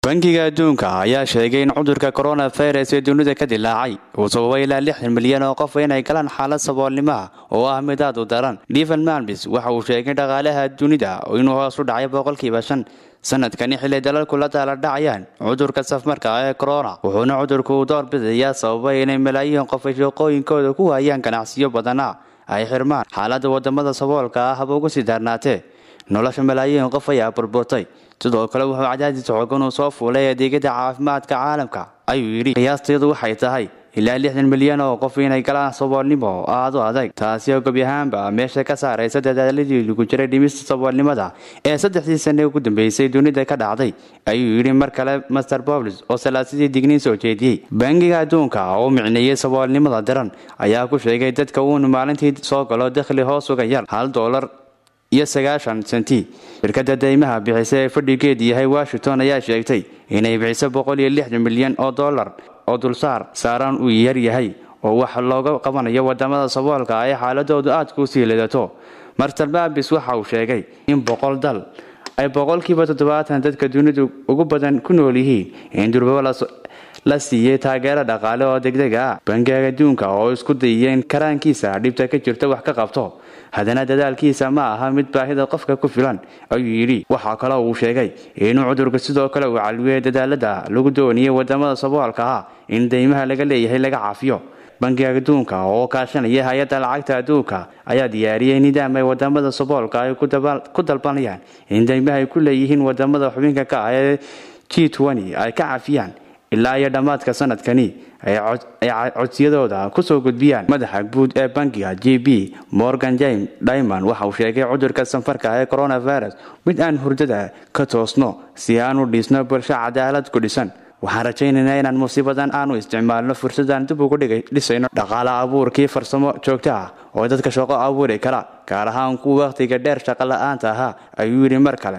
bangiga adduunka ayaa sheegay in cudurka coronavirus ee dunida ka dilaacay uu sababay ilaa lixdan milyan oo qof inay galaan xaalad saboolnimaha oo ah mid aad u daran devan malmis waxa uu sheegay dhaqaalaha dunida inuu hoos u dhacay boqolkiiba shan sanadkani xilay dalalku la daala dhacayaan cudurka safmarka ee corona wuxuuna cudurku u doorbidayaa sababay inay malaayiin qof ay shaqooyinkooda ku waayaan ganacsiyo badana ay xirmaan xaaladda wadamada saboolka ah haba uga sii daarnaatee nolosha malaayiin qof ayaa burburtay sidoo kale wuxuu cadaadis xoogan uu soo fuulay adeegyada caafimaadka caalamka ayuu yidhi qiyaasteedu waxay tahay ilaa lixdan milyan oo qof inay galaan saboolnimo aad u adag taasi oo gebi ahaanba meesha ka saaraysa dadaaladii lagu jiray dhimista saboolnimada ee saddexdii sane ugu dambeysay dunida ka dhacday ayuu yidhi mar kale master boblis oo salaasadii digniin soo jeediyey bangiga adduunka oo micneeyey saboolnimada daran ayaa ku sheegay dadka uunu maalintii soo galo dakhli hoos uga yar hal doolar iyo sagaashan senti shirkadda daymaha bixisa ee fadhigeedu yahay washington ayaa sheegtay inay bixiso boqol iyo lixdan milyan oo dollar oo dulsaar saaran uu yar yahay oo wax looga qabanayo wadamada saboolka ee xaaladoodu aadka usii lidato master babis waxa uu sheegay in boqol dal ay boqolkiiba toddobaatan dadka dunidu ugu badan ku nool yihiin in durbabo la siiyey taageero dhaqaale oo degdega ah bangiga adduunka oo isku dayeen karaankiisa dhibta ka jirta wax ka qabto haddana dadaalkiisa ma aha mid baahida qofka ku filan ayuu yidhi waxaa kaloo uu sheegay inuu cudurka sidoo kale uu calwiyey dadaalada lagu dooniyey wadamada saboolka ah in daymaha laga leeyahay laga caafiyo bangiga adduunka oo kaashanaya hay-adda lacagta adduunka ayaa diyaariyey nidaam ay wadamada saboolka ay ku dalbanayaan in daymaha ay ku leeyihiin wadamada xubinka ka ah ee g ay ka cafiyaan ilaa iyo dhammaadka sanadkani ay codsiyadooda kusoo gudbiyaan madaxa guud ee bangiga j b morgan james diamond waxa uu sheegay cudurka sanfarka ee coronavirus mid aan hurdada ka toosno si aan u dhiisno bulsho cadaalad ku dhisan waxaan rajaynaynaa inaan musiibadan aanu isticmaalno fursadaan dib ugu dhisayno dhaqaale abuurkii farsamo joogto ah oo dadka shaqo abuuri kara gaar ahaan kuwa wakhtiga dheer shaqo la-aanta ahaa ayuu yidhi mar kale